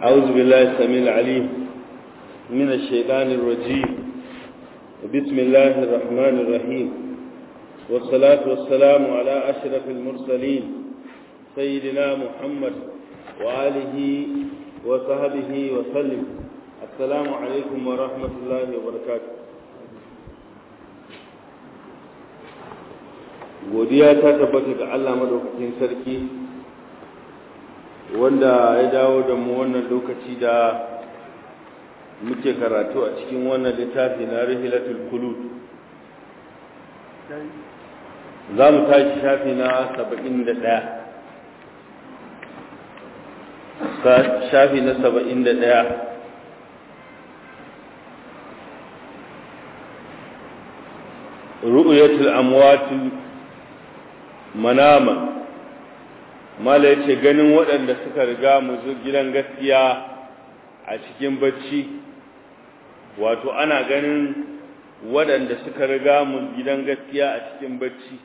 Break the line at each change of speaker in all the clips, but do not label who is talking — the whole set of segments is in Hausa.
أعوذ بالله السميع العليم من الشيطان الرجيم بسم الله الرحمن الرحيم والصلاة والسلام على أشرف المرسلين سيدنا محمد وآله وصحبه وسلم السلام عليكم ورحمة الله وبركاته godiya ta tabbata ga Allah madaukakin sarki wanda ya dawo da mu wannan lokaci da muke karatu a cikin wannan littafi na rihilatul kulud za mu tashi shafi na saba'in da ɗaya shafi na saba'in da ɗaya ru'uyatul amwatul manama mala ya ce ganin waɗanda suka riga mu gidan gaskiya a cikin bacci wato ana ganin waɗanda suka riga mu gidan gaskiya a cikin bacci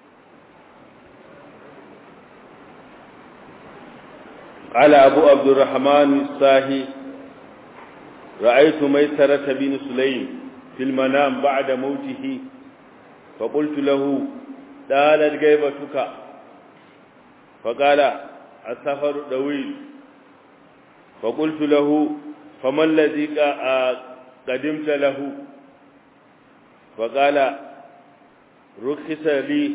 قال أبو عبد الرحمن الساهي رأيت ميسرة بن سليم في المنام بعد موته فقلت له طالت غيبتك فقال السفر طويل فقلت له فما الذي قدمت له فقال رخص لي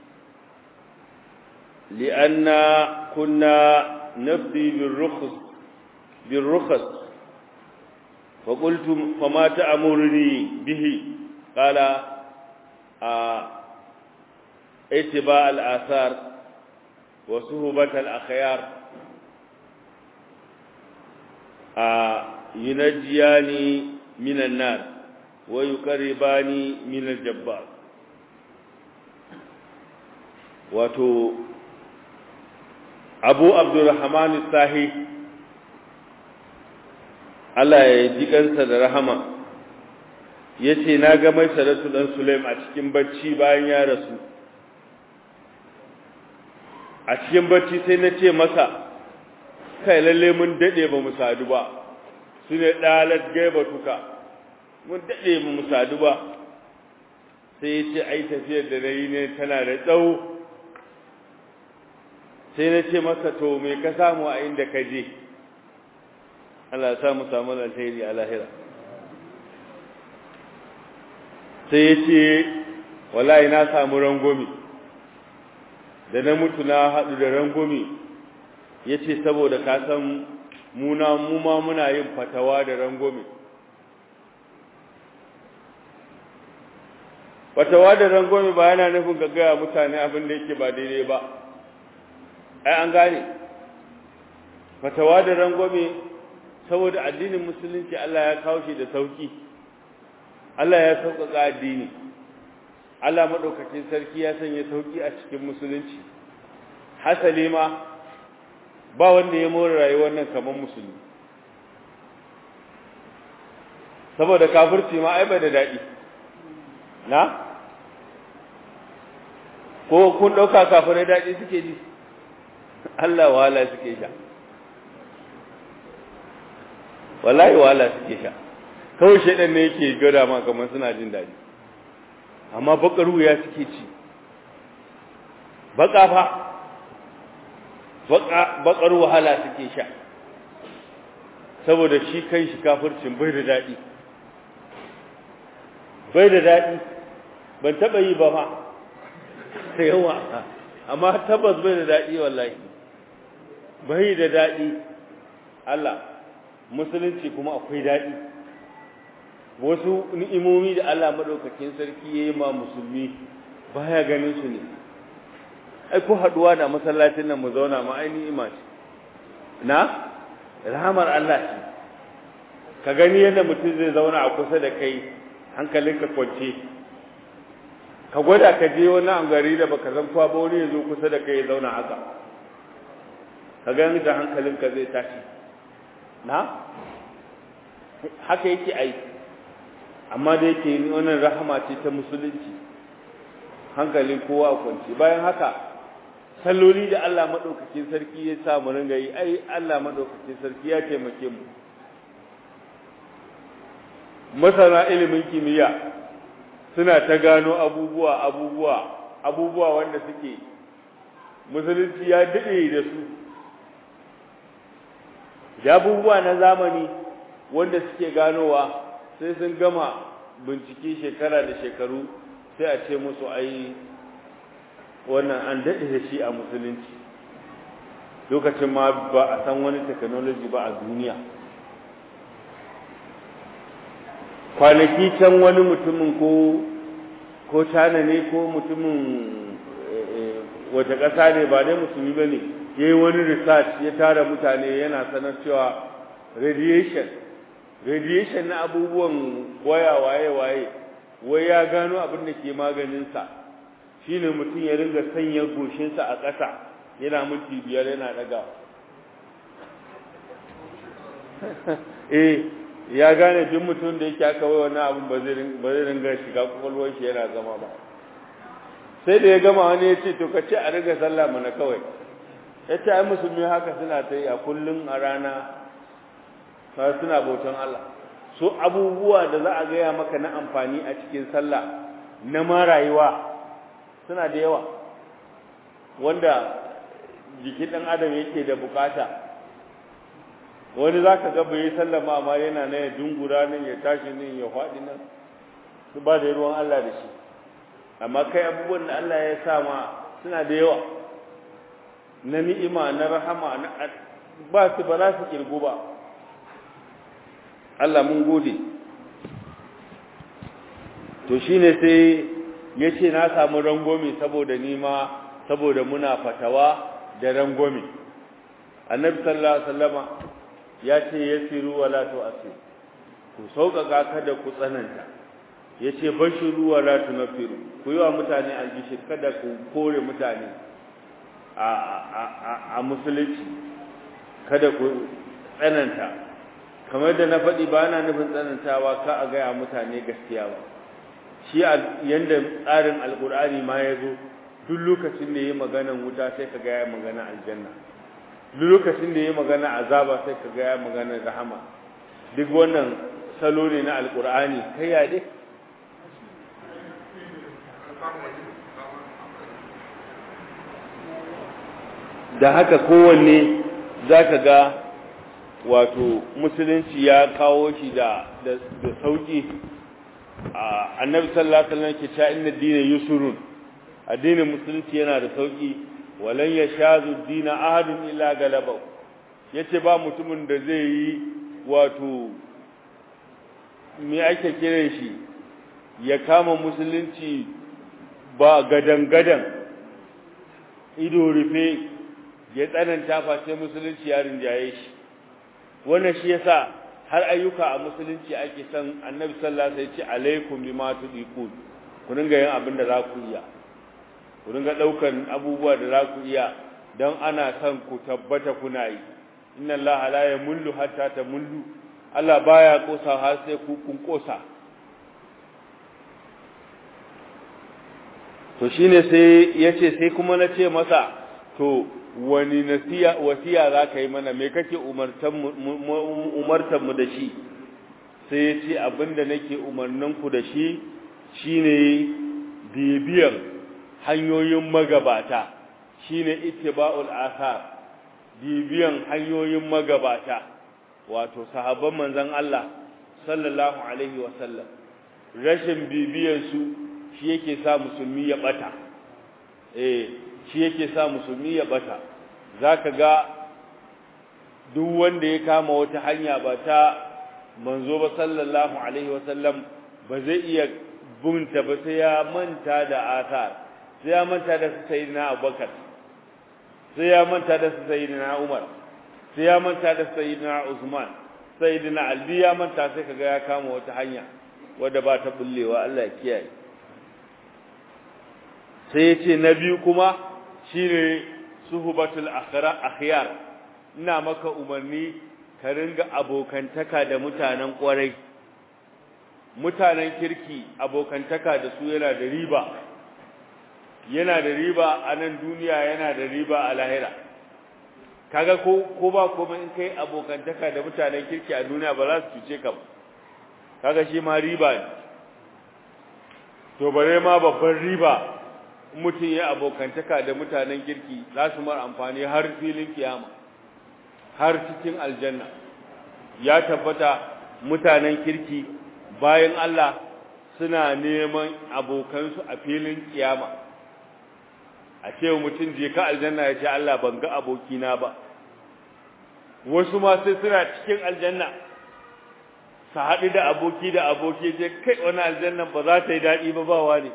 لأن كنا نفضي بالرخص بالرخص فقلت فما تأمرني به قال آه اتباع الآثار وصهبة الأخيار آه ينجياني من النار ويقرباني من الجبار wato abu abdurrahman sahi Allah ya ji kansa da rahama ya ce na ga mai saratu ɗan sulaim a cikin bacci bayan ya rasu a cikin bacci sai na ce masa kai lalle mun daɗe ba mu sadu ba su ne ɗalar gaiba tuka mun daɗe ba mu sadu ba sai ya ce ai tafiyar da na yi ne tana da tsawo sai na ce masa to me ka samu a inda ka je Allah ya mu samu alheri a lahira sai ya ce wallahi na samu rangomi da na mutu na haɗu da rangomi ya ce saboda ka san muna muma muna yin fatawa da rangomi fatawa da rangomi ba yana nufin gaggaya mutane abin da yake ba daidai ba ai an gane fatawa da rangomi saboda addinin musulunci Allah ya kawo shi da sauki Allah ya sauƙaƙa addini Allah maɗaukakin sarki ya sanya sauƙi a cikin musulunci hasali ma ba wanda ya more rayuwar nan kamar musulmi saboda kafirci ma ai bai da daɗi na ko kun ɗauka kafirai daɗi suke ji Allah wahala suke sha wallahi wahala suke sha kawai shaidan ne yake gada ma kamar suna jin daɗi amma bakar wuya suke ci baka fa bakar wahala suke sha saboda shi kan shi kafircin bai da daɗi bai da daɗi ban taɓa yi ba ma da yawa amma tabbas bai da daɗi wallahi bai da daɗi Allah musulunci kuma akwai daɗi wasu ni'imomi da Allah madaukakin sarki yayi ma musulmi baya ganin su ne ai ko haduwa da masallacin nan mu zauna ma ai ni'ima ce na rahmar Allah ce ka gani yadda mutum zai zauna a kusa da kai hankalinka kwance ka gwada ka je wani angari da baka san kwa ba wani ya zo kusa da kai ya zauna haka ka gani da hankalinka zai tashi na haka yake aiki amma da yake wannan rahama ce ta musulunci hankalin kowa a kwanci bayan haka salloli da Allah madaukakin sarki ya sa mu ringa yi ai Allah madaukakin sarki ya taimake mu masana ilimin kimiyya suna ta gano abubuwa abubuwa abubuwa wanda suke musulunci ya dade da su da abubuwa na zamani wanda suke ganowa sai sun gama bincike shekara da shekaru sai a ce musu ai wannan an daɗe da shi a musulunci lokacin ma ba a san wani technology ba a duniya kwanaki can wani mutumin ko ko tana ne ko mutumin wata ƙasa ne ba dai musulmi ba ne ya yi wani research ya tara mutane yana sanar cewa radiation radiation na abubuwan waya waye-waye wai ya gano abin da ke maganinsa shi ne mutum ya ringa sanya goshinsa a ƙasa yana minti biyar yana ɗaga eh ya gane duk mutum da yake aka wai wannan abin ba zai ringa shiga kwakwalwar shi yana zama ba sai da ya gama wani ya ce to ka ce a riga sallah mana kawai ya ce ai musulmi haka suna ta yi a kullum a rana suna bautan Allah so abubuwa da za a gaya maka na amfani a cikin sallah na ma rayuwa suna da yawa wanda jikin ɗan adam yake da bukata wani za ka ga bai sallama amma yana na ya dungura nan ya tashi nan ya faɗi nan su ba da ruwan Allah da shi amma kai abubuwan da Allah ya sa ma suna da yawa na ni'ima na rahama na ba su ba za su kirgu ba Allah mun gode to shine sai ya ce na samu rangwame saboda nima saboda muna fatawa da rangwame annabi sallallahu alaihi wasallama ya ce yasiru wala tu'sir ku sauƙaƙa kada ku tsananta yace bashiru wala tunfiru ku yi wa mutane albishir kada ku kore mutane a a a musulunci kada ku tsananta kamar da na faɗi ba na nufin tsanantawa ka a gaya mutane gaskiya ba shi yanda tsarin alkur'ani ma ya zo duk lokacin da ya maganan wuta sai ka gaya magana aljanna duk lokacin da ya magana azaba sai ka gaya magana rahama duk wannan salo ne na alkur'ani kai ya dai da haka kowanne za ka ga wato musulunci ya kawo shi da da sauki annabi sallallahu alaihi wasallam ke cewa inna dina yusrun addinin musulunci yana da sauki walan yashazu dina ahadun illa galaba yace ba mutumin da zai yi wato me ake kiran shi ya kama musulunci ba gadan gadan ido rufe ya tsananta face musulunci ya rinjaye shi wannan shi yasa har ayyuka a musulunci ake son annabi sallallahu alaihi wasallam ya ce alaikum bima tudiqun ku dinga yin abin da za ku iya ku dinga daukan abubuwa da za ku iya dan ana son ku tabbata kuna yi inna allaha la yamullu hatta tamullu Allah baya kosa har sai ku kun kosa to shine sai yace sai kuma na ce masa to wani nasiya wasiya za ka yi mana me kake umartanmu da shi sai ya ce abinda nake umarninku da shi shine bibiyar hanyoyin magabata shine ittiba'ul athar bibiyan hanyoyin magabata wato sahabban manzon Allah sallallahu alaihi wasallam rashin bibiyan su shi yake sa musulmi ya bata eh shi yake sa musulmi ya bata zaka ga duk wanda ya kama wata hanya ba ta manzo ba sallallahu alaihi wasallam ba zai iya bunta ba sai ya manta da asar sai ya manta da sayyidina Abubakar sai ya manta da sayyidina Umar sai ya manta da sayyidina Usman sayyidina Ali ya manta sai kaga ya kama wata hanya wadda ba ta bullewa Allah ya kiyaye sai ya ce na biyu kuma shine suhubatul akhyar ina maka umarni ka ringa abokantaka da mutanen kwarai mutanen kirki abokantaka da su yana da riba yana da riba a nan duniya yana da riba a lahira kaga ko ko ba komai in kai abokantaka da mutanen kirki a duniya ba za su cuce ka ba kaga shi ma riba ne to bare ma babban riba mutum ya abokantaka da mutanen kirki za su mar amfani har filin kiyama har cikin aljanna ya tabbata mutanen kirki bayan Allah suna neman abokansu a filin kiyama a ce mutum je ka aljanna ya ce Allah ban ga abokina ba wasu ma sai suna cikin aljanna su haɗu da aboki da aboki ce kai wani aljannan ba za ta yi daɗi ba ba wani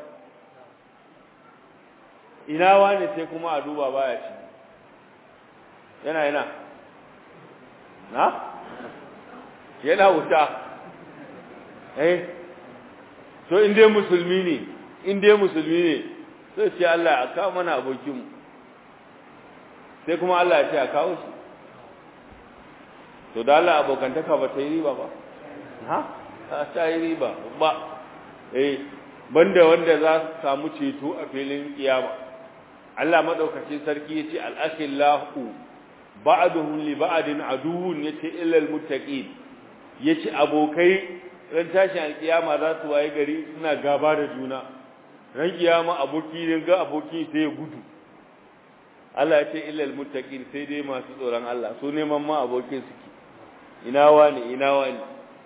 ina wani sai kuma a duba baya ci yana yana na yana wuta eh to in dai musulmi ne in dai musulmi ne sai ce Allah a kawo mana abokinmu sai kuma Allah ya ce a kawo shi to da Allah abokantaka ba ta yi riba ba ha ta yi riba ba eh banda wanda za su samu ceto a filin kiyama Allah madaukakin sarki yace al-akhillahu ba'duhum li ba'din aduwwun yace illa al-muttaqin yace abokai ran tashin alkiyama za su waye gari suna gaba da juna ran kiyama aboki ne ga aboki sai ya gudu Allah yace illa al-muttaqin sai dai masu tsoron Allah su neman ma abokin suke ina wani ina wani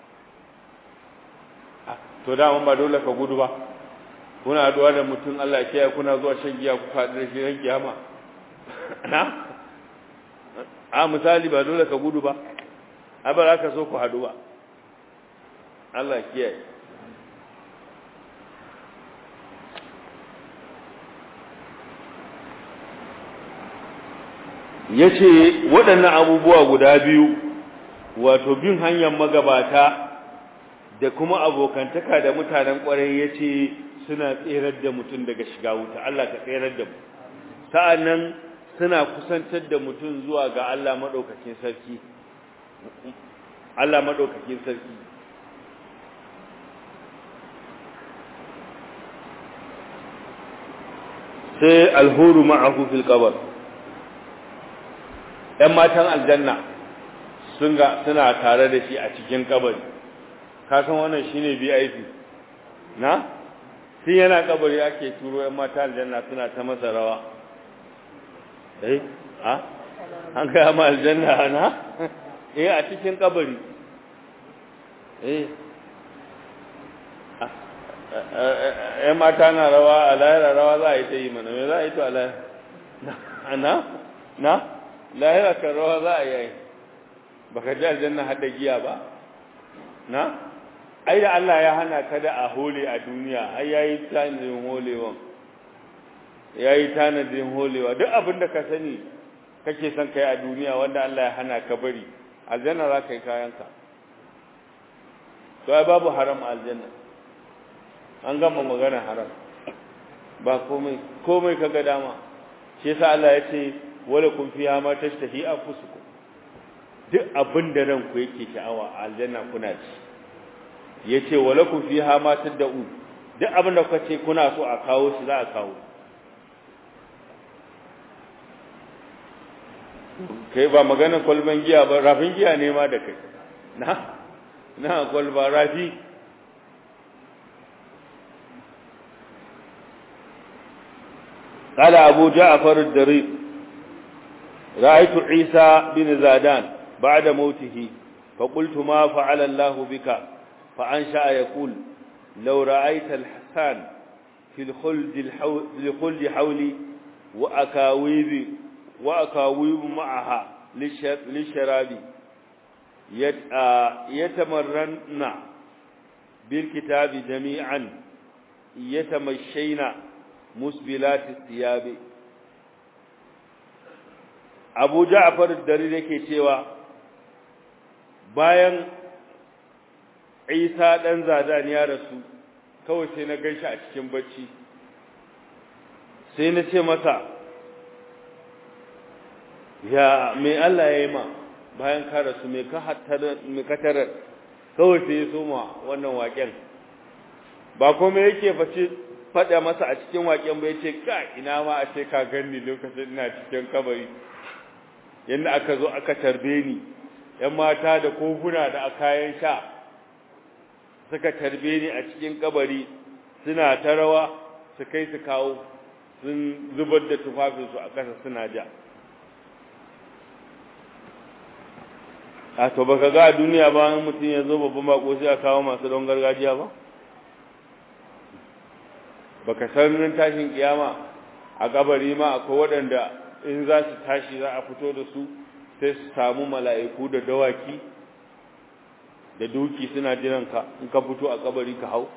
to da ba dole ka gudu ba kuna haduwa da mutum Allah ya kuna zuwa shan giya ku faɗi da shi ran kiyama na a misali ba dole ka gudu ba a ba za ka so ku haɗu ba Allah kiyaye ya ce waɗannan abubuwa guda biyu wato bin hanyar magabata da kuma abokantaka da mutanen ƙwarai ya ce suna tserar da mutum daga shiga wuta Allah ka tserar da mu sa'annan suna kusantar da mutum zuwa ga Allah maɗaukakin sarki Allah maɗaukakin sarki sai alhuru ma'ahu fil qabr ɗan matan aljanna sun ga suna tare da shi a cikin kabari ka san wannan shine VIP na shi yana kabari ake turo ɗan matan aljanna suna ta masa rawa eh a an kai ma aljanna na eh a cikin kabari eh eh mata na rawa a lahira rawa za a yi ta yi mana me za a yi to a lahira na na lahira kan rawa za a yi baka ji aljanna hada giya ba na ai da Allah ya hana ka da a hole a duniya ai yayi tanadin holewan yayi tanadin holewa duk abin da ka sani kake son kai a duniya wanda Allah ya hana ka bari aljanna za ka yi kayanka to ai babu haram aljanna an gama magana haram ba komai komai kaga dama shi yasa Allah ya ce wala kun fiha ma tashtahi anfusukum duk abin da ranku yake sha'awa aljanna kuna ci yace wala kun fiha ma tad'u duk abin da kuka ce kuna so a kawo shi za a kawo kai ba magana kwalban giya ba rafin giya ne ma da kai na na kwalba rafi قال أبو جعفر الدريق رأيت عيسى بن زادان بعد موته فقلت ما فعل الله بك فأنشأ يقول لو رأيت الحسان في الخلد, الحو... في الخلد حولي وأكاويب وأكاويب معها للشراب يت... يتمرن بالكتاب جميعا يتمشين musbilat thiyabi Abu Ja'far ad-Dari yake cewa bayan Isa dan Zadan ya rasu kawai sai na ganshi a cikin bacci sai na ce masa ya me Allah ya yi ma bayan ka rasu me ka hattara me ka tarar kawai sai ya soma wannan waken ba komai yake face faɗa masa a cikin waƙen bai ce ka ina ma a ce ka ganni lokacin ina cikin kabari yadda aka zo aka tarbe ni ‘yan mata da kofuna da kayan sha suka tarbe ni a cikin kabari suna ta rawa su kai su kawo sun zubar da tufafinsu a ƙasa suna ja a to baka ga a duniya ba mutum ya zo babban bako sai a kawo masu don gargajiya ba baka san nan tashin kiyama a kabari ma akwai waɗanda in za su tashi za a fito da su sai su samu mala'iku da dawaki da duki suna jiran ka in ka fito a kabari ka hau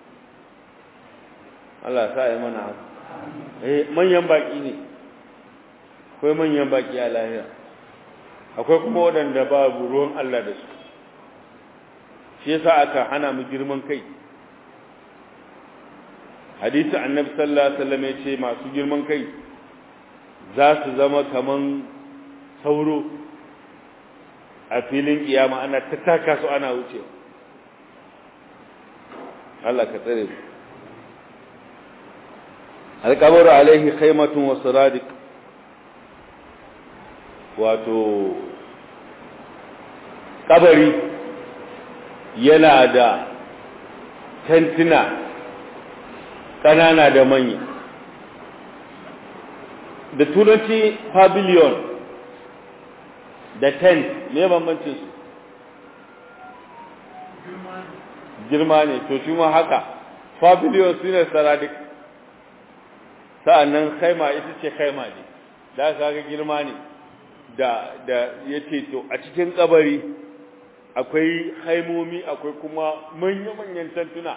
Allah sa yi mana haka eh manyan baki ne akwai manyan baki a lahira akwai kuma waɗanda ba ruwan Allah da su shi yasa aka hana mu girman kai hadisi annabi sallallahu alaihi wasallam ya ce masu girman kai za su zama kaman sauro a filin kiyama ana tattaka su ana wuce Allah ka tsare mu alqabru alaihi khaymatun wa siradiq wato kabari yana da tantina ƙanana da manya da turanci pavilion da tent me bambancin su girma ne to shi ma haka pavilion su ne saradik sa'annan khaima ita ce khaima ne da aka ga girma ne da da yace to a cikin kabari akwai haimomi akwai kuma manya-manyan tantuna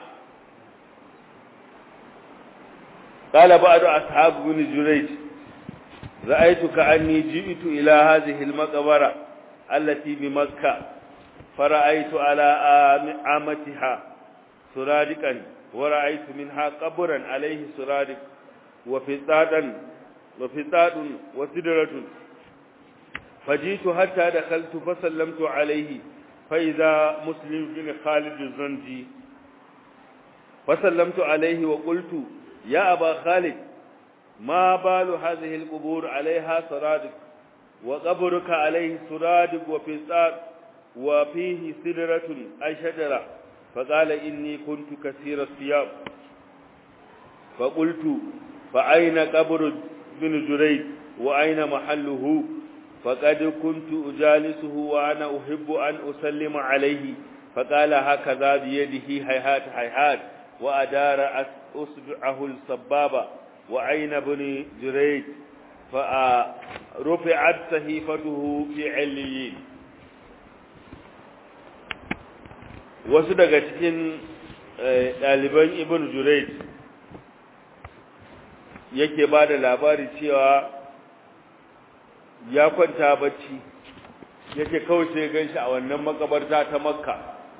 قال بعض أصحاب بن جريج رأيت كأني جئت إلى هذه المقبرة التي بمكة فرأيت على عامتها سرادقا ورأيت منها قبرا عليه سرادق وفطادا وفطاد وسدرة فجئت حتى دخلت فسلمت عليه فإذا مسلم بن خالد الزنجي فسلمت عليه وقلت يا أبا خالد ما بال هذه القبور عليها سرادق وقبرك عليه سرادق وفصاد وفيه سدرة أي شجرة فقال إني كنت كثير الثياب فقلت فأين قبر بن جريد وأين محله فقد كنت أجالسه وأنا أحب أن أسلم عليه فقال هكذا بيده هيهات هيهات وأدار أصبعه السبابة وعين بن جريج فرفعت صحيفته في عليين wasu daga cikin ɗaliban ibn Jurayj yake ba da labari cewa ya kwanta bacci yake kawai sai gan shi a wannan makabarta ta makka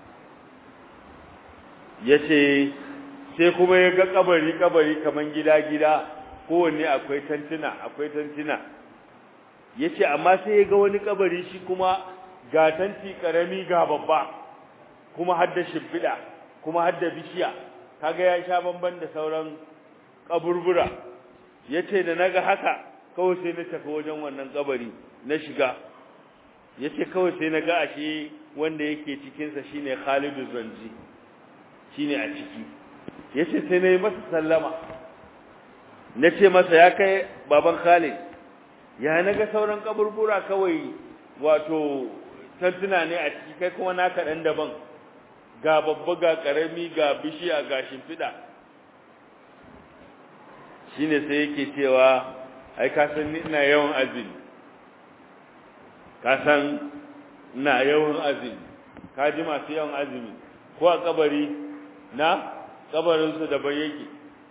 ya ce sai kuma ya ga kabari-kabari kaman gida-gida kowanne akwai tantuna akwai tantuna ya ce amma sai ya ga wani kabari shi kuma ga tanti karami ga babba kuma hadda shimfiɗa kuma hadda bishiya kaga ya sha bamban da sauran kaburbura ya ce da na ga haka kawai sai na tafi wajen wannan kabari na shiga ya ce kawai sai na ga ashe wanda yake cikinsa shine khalidu zanji shine a ciki ya ce sai na yi masa sallama na ce masa ya kai baban khalid ya na ga sauran kaburbura kawai wato tantuna ne a ciki kai kuma naka ɗan daban ga babba ga ƙarami ga bishiya ga shimfiɗa shine sai yake cewa ai ka san ni ina yawan azumi ka san ina yawan azumi ka ji masu yawan azumi ko a kabari na kabarinsu daban yake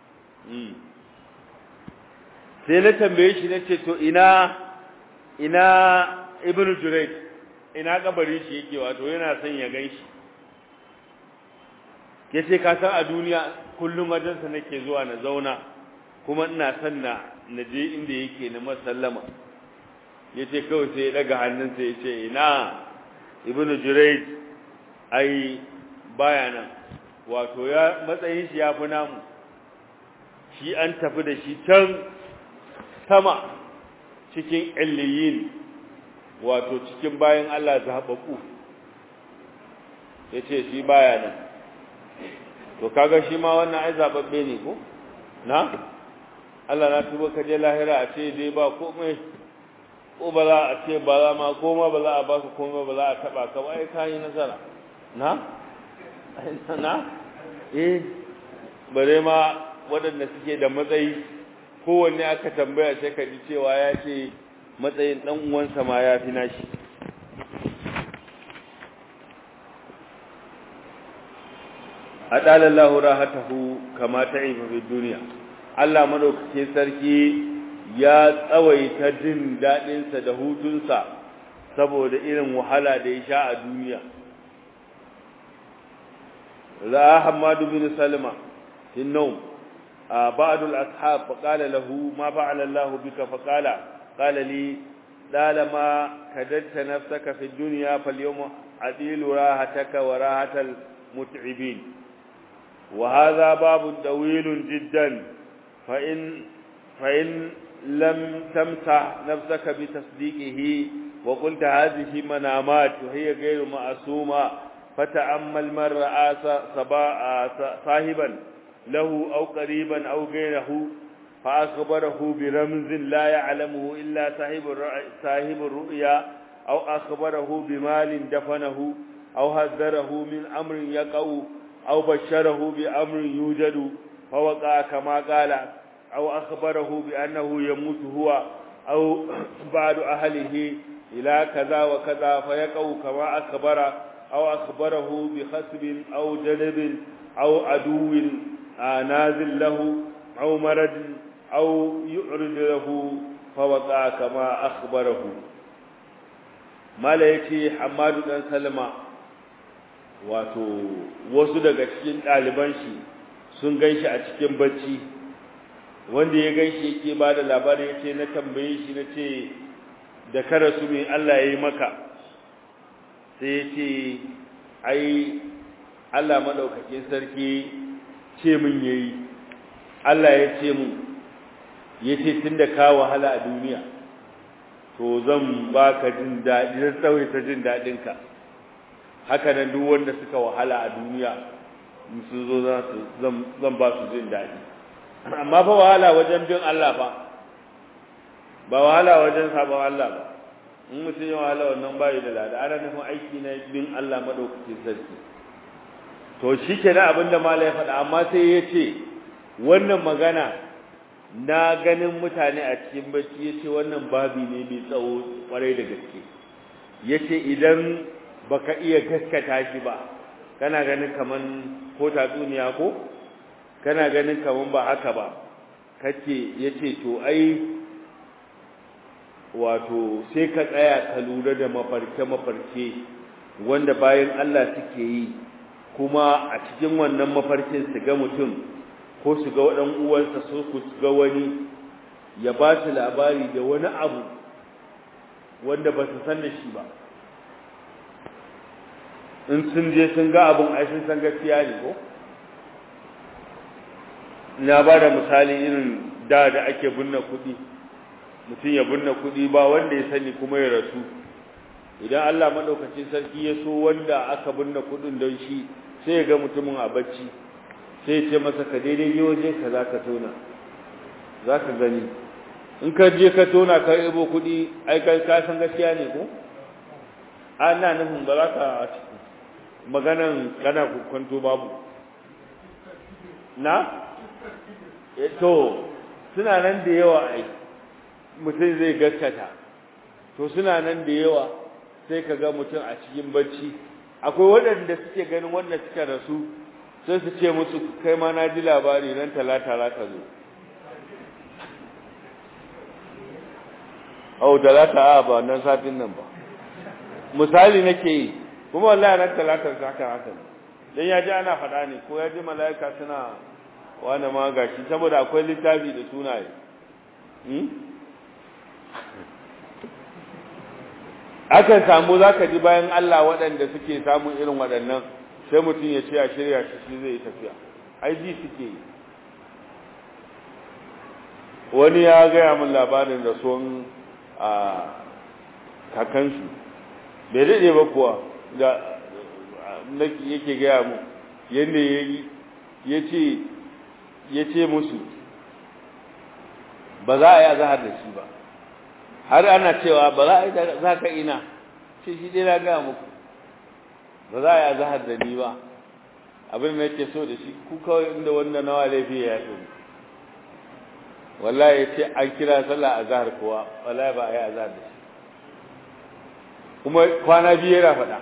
sai na tambaye shi na ce to ina ina ibn jurayj ina kabarin shi yake wato yana son ya gan shi yace ka san a duniya kullum wajensa nake zuwa na zauna kuma ina son na na je inda yake na masallama yace kawai sai ya daga hannunsa yace ina ibn jurayj ai baya nan wato ya matsayin shi ya fi namu shi an tafi da shi can sama cikin illiyin wato cikin bayan Allah zaɓaɓɓu ya ce shi baya nan to kaga shi ma wannan ai zaɓaɓɓe ne ko na Allah na tuba ka je lahira a ce dai ba komai ko ba za a ce ba za ma koma ba za a baka komai ba za a taɓa ka ba ai ka yi nasara na na eh bare ma waɗanda suke da matsayi kowanne aka tambaya sai ka ji cewa ya ce matsayin ɗan uwansa ma ya fi nashi adalallahu rahatahu kama ta'ifa fi duniya Allah madaukake sarki ya tsawaita jin daɗinsa da hutunsa saboda irin wahala da ya sha a duniya ra'a Hamadu bin Salma في النوم آه بعض الأصحاب فقال له ما فعل الله بك فقال قال لي طالما كددت نفسك في الدنيا فاليوم عديل راحتك وراحة المتعبين وهذا باب طويل جدا فإن فإن لم تمسح نفسك بتصديقه وقلت هذه منامات وهي غير معصومة فتأمل من رأى صاحبا له أو قريبا أو غيره فأخبره برمز لا يعلمه إلا صاحب صاحب الرؤيا أو أخبره بمال دفنه أو هذره من أمر يقع أو بشره بأمر يوجد فوقع كما قال أو أخبره بأنه يموت هو أو بعد أهله إلى كذا وكذا فيقع كما أخبر أو أخبره بخسب أو جلب أو عدو نازل له أو مرض أو يعرض له فوقع كما أخبره ما لا يتي حماد بن سلمة wato wasu daga cikin ɗaliban shi sun ganshi a cikin bacci wanda ya ganshi yake ba da labari ya ce na tambaye shi na ce da kara su mai Allah ya yi maka sai ya ce ai Allah maɗaukakin sarki ce min ya yi Allah ya ce min ya ce tun da ka wahala a duniya to zan ba ka jin daɗi zan tsawaita jin daɗinka haka nan duk wanda suka wahala a duniya sun zo zan ba su jin daɗi amma fa wahala wajen bin Allah ba ba wahala wajen sabon Allah ba in mutum ya wahala wannan bayi da lada ana nufin aiki na bin Allah madaukakin sarki to shi ke na abinda mala ya faɗa amma sai ya ce wannan magana na ganin mutane a cikin bacci ya ce wannan babi ne mai tsawo kwarai da gaske ya ce idan baka iya gaskata shi ba kana ganin kaman ko tatsuniya ko kana ganin kaman ba haka ba kace yace to ai wato sai ka tsaya ka lura da mafarke mafarke wanda bayan Allah suke yi kuma a cikin wannan mafarkin su ga mutum ko su ga wadan uwansa so ku ga wani ya ba su labari da wani abu wanda ba su san da shi ba in sun je sun ga abin ai sun san gaskiya ne ko na ba da misali irin da da ake binne kuɗi mutum ya binne kuɗi ba wanda ya sani kuma ya rasu idan Allah madaukakin sarki ya so wanda aka binne kuɗin don shi sai ya ga mutumin a bacci sai ya ce masa ka daidai je waje ka za ka tona za ka gani in ka je ka tona ka ibo kuɗi ai ka san gaskiya ne ko ana nufin ba za ka maganan kana kwanto babu na to suna nan da yawa ai mutum zai gaskata to suna nan da yawa sai ka ga mutum a cikin bacci akwai waɗanda suke ganin wanda suka rasu sai su ce musu kai ma na ji labari nan talata za ka zo au talata a ba nan satin nan ba misali nake yi kuma wallahi ran talatar sa haka haka dan ya ji ana faɗa ne ko ya ji malaika suna wani ma gashi saboda akwai littafi da sunaye hmm? akan samu zaka ji bayan Allah waɗanda suke samun irin waɗannan sai mutum ya ce a shirya shi shi zai tafiya ai ji suke yi wani ya gaya min labarin da son a kakansu bai daɗe ba kuwa da yake gaya mu yadda ya ce ya ce musu ba za a yi azahar da shi ba har ana cewa ba za a yi za ka ina ce shi dai na gaya muku ba za a yi azahar da ni ba abin da yake so da shi ku kawai inda wanda nawa laifi ya yi wallahi ya ce an kira sallah azahar kuwa wallahi ba a yi azahar da shi kuma kwana biyu yana faɗa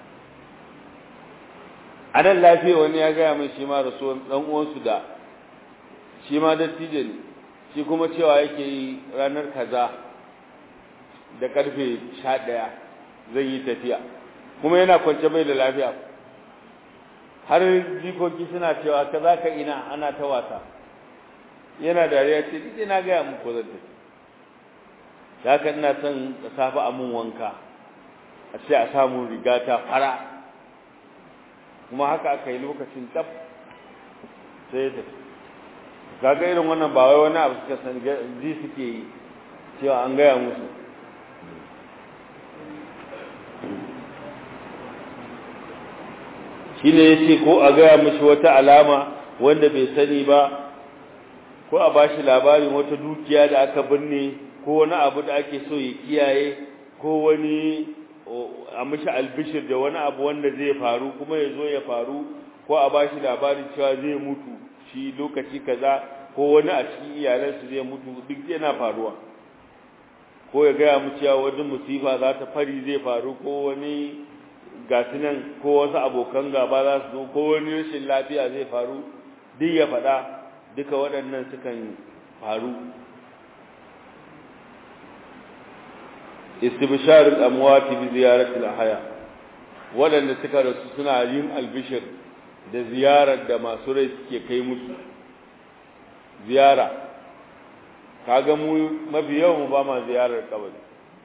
a nan lafiya wani ya gaya min shi ma rasuwan ɗan uwansu da shi ma dattijo ne shi kuma cewa yake yi ranar kaza da karfe sha ɗaya zai yi tafiya kuma yana kwance bai da lafiya har jikoki suna cewa ka za ka ina ana ta wasa yana dariya ce duk na gaya muku zan tafi da haka ina son da safe a mun wanka a ce a samu riga ta fara kuma haka aka yi lokacin tab sai ya tafi kaga irin wannan ba wai wani abu suka san ji suke yi cewa an gaya musu shi ne ya ce ko a gaya mashi wata alama wanda bai sani ba ko a bashi labarin wata dukiya da aka binne ko wani abu da ake so ya kiyaye ko wani a mashi albishir da wani abu wanda zai faru kuma ya zo ya faru ko a bashi labarin cewa zai mutu shi lokaci kaza ko wani a cikin iyalansu zai mutu duk yana faruwa ko ya gaya mu cewa wani musifa za ta fari zai faru ko wani gasu nan ko wasu abokan gaba za su zo ko wani rashin lafiya zai faru duk ya faɗa duka waɗannan sukan faru istibshar al-amwat bi ziyarati al-ahya waɗanda suka rasu suna yin albishir da ziyarar da masu rai suke kai musu ziyara kaga mu mafi yawan mu ba ma ziyarar kabari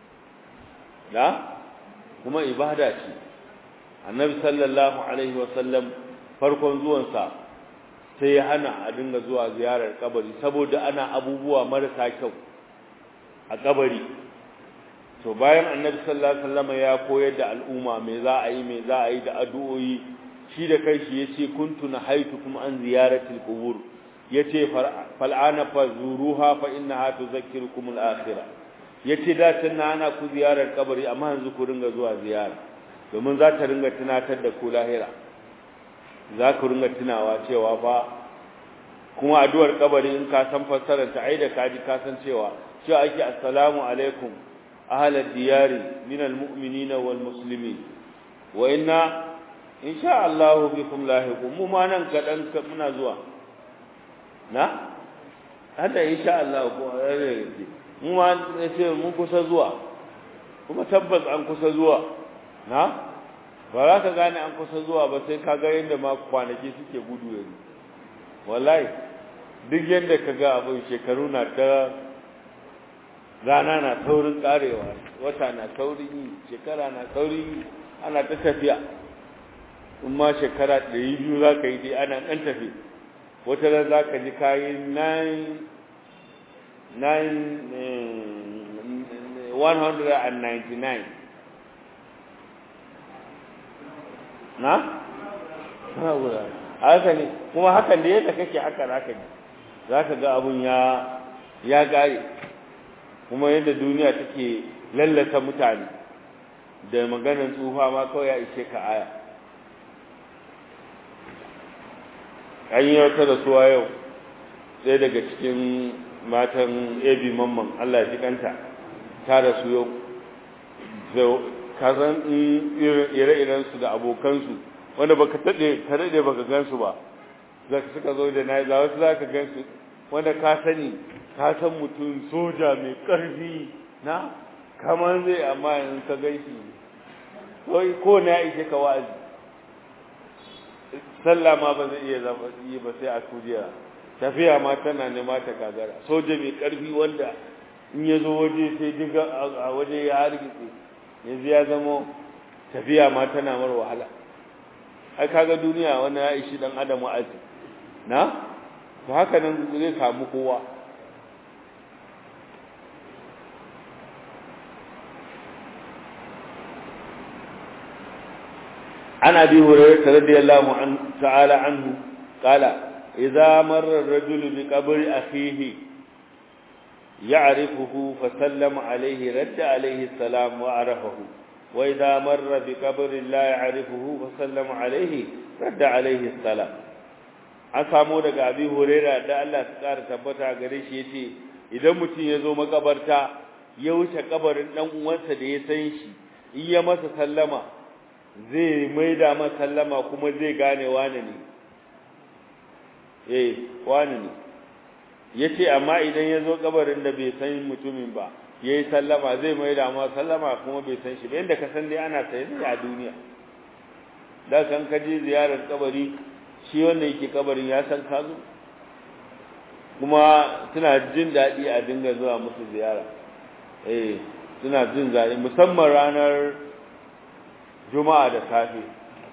na kuma ibada ce annabi sallallahu alaihi wasallam farkon zuwansa sai ya hana a dinga zuwa ziyarar kabari saboda ana abubuwa marasa kyau a kabari to bayan annabi sallallahu alaihi wasallam ya koyar da al'umma me za a yi me za a yi da addu'o'i shi da kanshi yace kuntu nahaitukum an ziyaratil qubur yace fal'ana fazuruha fa innaha tudhakkirukum al-akhirah yace da tunna ana ku ziyarar kabari amma yanzu ku ringa zuwa ziyara domin za ta ringa tunatar da ku lahira za ku ringa tunawa cewa fa kuma addu'ar kabari in ka san fassarar ta ai da kaji ka san cewa cewa ake assalamu alaikum ahlal diyari minal mu'minina wal muslimin wa inna insha Allah bikum lahiqun mu ma nan kadan muna zuwa na hada insha Allah ko mu ma sai mun kusa zuwa kuma tabbas an kusa zuwa na ba za ka gane an kusa zuwa ba sai ka ga yadda ma kwanaki suke gudu yanzu wallahi duk yadda ka ga abin shekaru na ta rana na taurin karewa wata na taurin yi shekara na taurin yi ana ta tafiya in ma shekara ɗari biyu za ka yi dai ana ɗan tafi wata ran za ka ji kayi 199 na? haka ne kuma hakan da yadda kake haka za ka ji za ka ga abun ya ya gare kuma yadda duniya take lallata mutane da maganar tsufa ma kawai ya ishe ka aya an yi wata rasuwa yau sai daga cikin matan ebi mamman allah ji kanta ta rasu yau kazan ire-irensu da abokansu wanda baka taɗe ka daɗe baka gansu ba za suka zo da na za wasu za ka gansu wanda ka sani ka san mutum soja mai ƙarfi na kamar zai amma in ka gan shi ko na ishe ka wa'azi sallah ma ba zai iya zama yi ba sai a kujera tafiya ma tana nema ta gagara soja mai ƙarfi wanda in ya zo waje sai diga a waje ya hargitse yanzu ya zama tafiya ma tana mar wahala ai kaga duniya wannan ya ishi dan adam wa'azi na to haka nan zai samu kowa عن أبي هريرة رضي الله عنه تعالى عنه قال إذا مر الرجل بقبر أخيه يعرفه فسلم عليه رد عليه السلام وعرفه وإذا مر بقبر لا يعرفه فسلم عليه رد عليه السلام an samu daga abi huraira da Allah ta ƙara tabbata gare shi yace idan mutum ya zo makabarta ya wuce kabarin dan uwansa da ya san shi in ya masa sallama zai maida masa sallama kuma zai gane wane ne eh wane ne yace amma idan ya zo kabarin da bai san mutumin ba yayi sallama zai maida masa sallama kuma bai san shi ba yanda ka san dai ana sai a duniya da kan kaje ziyarar kabari shi wanda yake kabarin ya san ka zo kuma suna jin daɗi a dinga zuwa musu ziyara eh suna jin daɗi musamman ranar juma'a da safe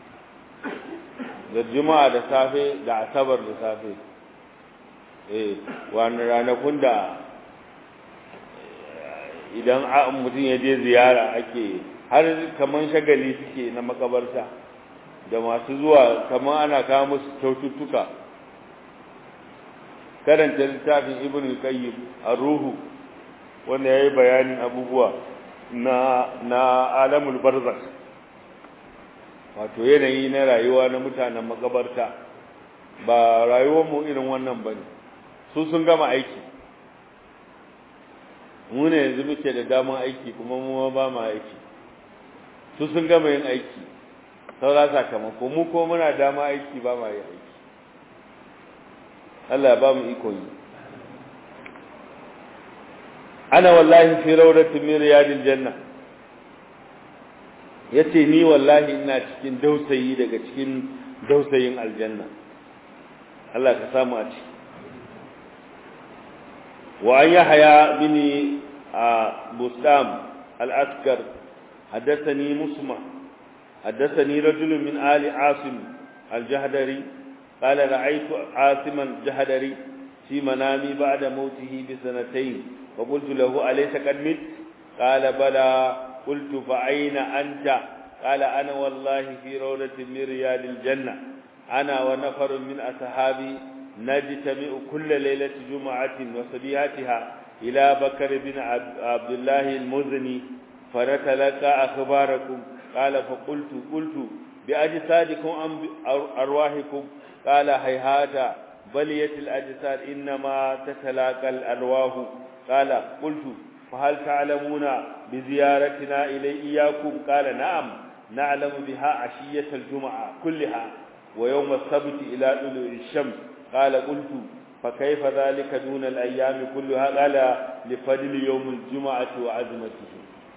da juma'a da safe da asabar da safe eh wani ranakun da idan mutum ya je ziyara ake har kaman shagali suke na makabarta da masu zuwa kamar ana kawo musu kyaututtuka karanta littafin ibn qayyim ar-ruhu wanda yayi bayanin abubuwa na na alamul barzakh wato yanayi na rayuwa na mutanen makabarta ba rayuwar mu irin wannan bane su sun gama aiki mu ne yanzu muke da damar aiki kuma mu ba mu aiki su sun gama yin aiki saura sakamako mu ko muna dama aiki ba ma yi aiki Allah ba mu iko yi ana wallahi fi rawdatin min riyadil janna yace ni wallahi ina cikin dausayi daga cikin dausayin aljanna Allah ka samu a ciki wa an yahya bin bustam al-askar حدثني مسمع حدثني رجل من آل عاصم الجهدري قال رأيت عاصما الجهدري في منامي بعد موته بسنتين فقلت له أليس قد مت قال بلى قلت فأين أنت قال أنا والله في روضة من رياض الجنة أنا ونفر من أصحابي نجتمع كل ليلة جمعة وصبيحتها إلى بكر بن عبد الله المزني فنتلقى أخباركم قال فقلت قلت بأجسادكم أم أرواحكم قال هيهات بلية الأجساد إنما تتلاقى الأرواح قال قلت فهل تعلمون بزيارتنا إلي إياكم قال نعم نعلم بها عشية الجمعة كلها ويوم السبت إلى طلوع الشمس قال قلت فكيف ذلك دون الأيام كلها قال لفضل يوم الجمعة وعزمته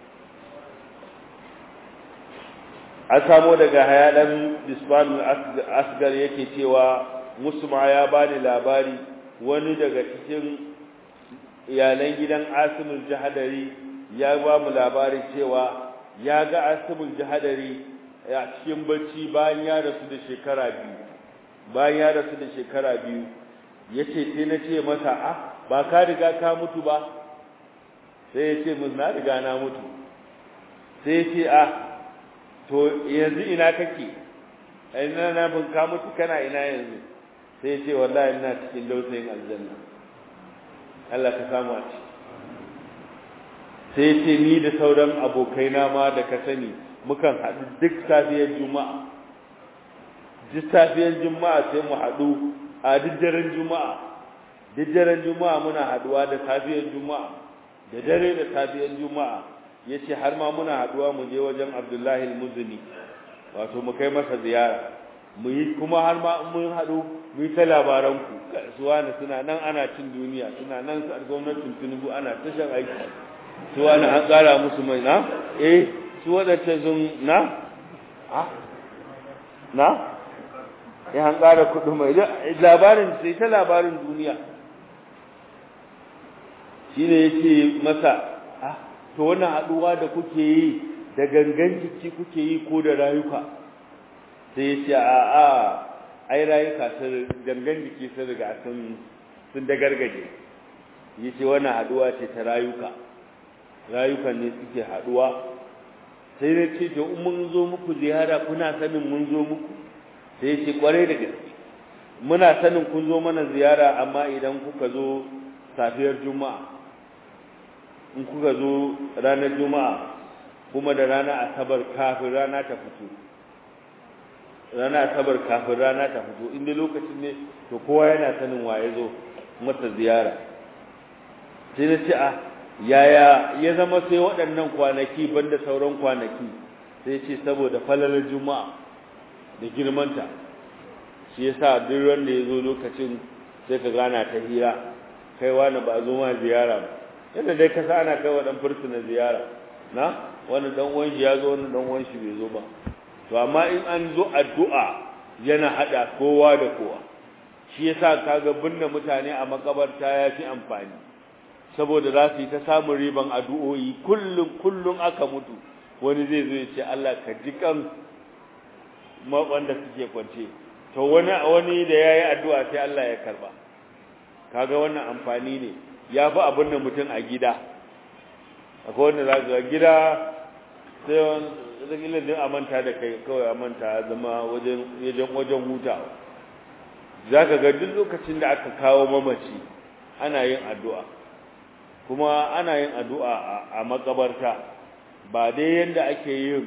an samo daga hayadan bisbanul asgar yake cewa musma ya bani labari wani daga cikin iyalan gidan asimul jahadari ya ba mu labari cewa ya ga asimul jahadari a cikin bacci bayan ya rasu da shekara biyu bayan ya rasu da shekara biyu yace sai na ce masa ah ba ka riga ka mutu ba sai ya ce mun na riga na mutu sai ya ce ah to yanzu ina kake ina na bin ka mutu kana ina yanzu sai ce wallahi ina cikin dausayin aljanna Allah ka samu a ciki sai ce ni da sauran abokaina ma da ka sani mukan haɗu duk safiyar juma'a duk safiyar juma'a sai mu haɗu a duk daren juma'a duk daren juma'a muna haɗuwa da safiyar juma'a da dare da safiyar juma'a ya ce har ma muna haɗuwa mu je wajen abdullahi al-muzini wato mu kai masa ziyara mu yi kuma har ma mun haɗu mu yi ta labaranku su wani suna nan ana cin duniya suna nan su gwamnatin tinubu ana tashan aiki su wani an ƙara musu mai na eh su waɗanda sun na a na ya an ƙara kuɗi mai labarin sai ta labarin duniya shi ne yake masa ah to wannan haɗuwa da kuke yi da gangan jiki kuke yi ko da rayuka sai ya ce a a ai rayuka sun gangan jiki sun riga sun sun da gargaje ya ce wannan haɗuwa ce ta rayuka rayukan ne suke haɗuwa sai na ce to in mun zo muku ziyara kuna sanin mun zo muku sai ce kwarai da gaske muna sanin kun zo mana ziyara amma idan kuka zo safiyar juma'a in kuka zo ranar juma'a kuma da rana asabar kafin rana ta fito rana asabar kafin rana ta fito inda lokacin ne to kowa yana sanin waye zo masa ziyara sai na ce a yaya ya zama sai waɗannan kwanaki banda sauran kwanaki sai ce saboda falalar juma'a da girmanta shi yasa duk wanda ya zo lokacin sai ka gana ta hira kai wani ba zo ma ziyara ba yadda dai ka sa ana kai wa dan fursuna ziyara na wani dan uwan shi ya zo wani dan uwan shi bai zo ba to amma in an zo addu'a yana hada kowa da kowa shi yasa kaga binne mutane a makabarta ya fi amfani saboda za su yi ta samun riban addu'o'i kullum kullum aka mutu wani zai zo ya ce Allah ka ji kan wanda suke kwance to wani wani da yayi addu'a sai Allah ya karba kaga wannan amfani ne ya fi abin da mutum a gida akwai wanda za ga gida sai wani din a manta da kai kawai a manta zama wajen wajen hutawa za ka ga duk lokacin da aka kawo mamaci ana yin addu'a kuma ana yin addu'a a makabarta ba dai yadda ake yin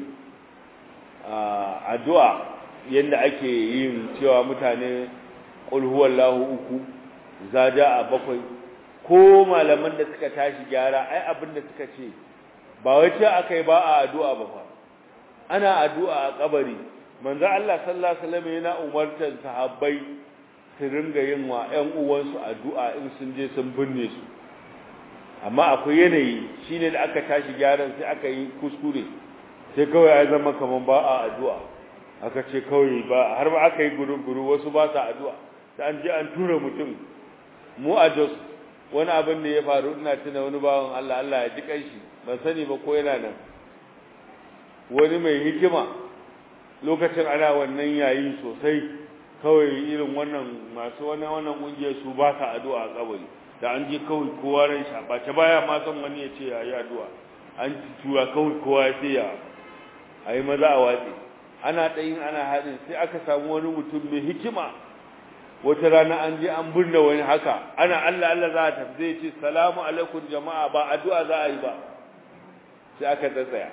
addu'a yadda ake yin cewa mutane ƙulhuwallahu uku zaja a bakwai ko malaman da suka tashi gyara ai abin da suka ce ba wai ce aka yi ba a addu'a ba fa ana addu'a a kabari manzo Allah sallallahu alaihi wasallam yana umartar sahabbai su ringa yin wa ƴan uwansu addu'a in sun je sun binne su amma akwai yanayi shine da aka tashi gyaran sai aka yi kuskure sai kawai ya zama kaman ba a addu'a aka ce kawai ba har ba aka yi guru-guru wasu ba sa addu'a sai an je an tura mutum mu a Jos wani abin da ya faru ina tuna wani bawan Allah Allah ya ji kanshi ban sani ba ko yana nan wani mai hikima lokacin ana wannan yayi sosai kawai irin wannan masu wannan wannan kungiyar su ba sa addu'a a kabari da an je kawai kowa ran sha ba ta baya ma san wani ya ce yayi addu'a an tura kawai kowa ya ce ya ayi maza a watsi ana ɗayin ana haɗin sai aka samu wani mutum mai hikima wata rana an je an binne wani haka ana Allah Allah za a tafi zai ce salamu alaikum jama'a ba addu'a za a yi ba sai aka tsatsaya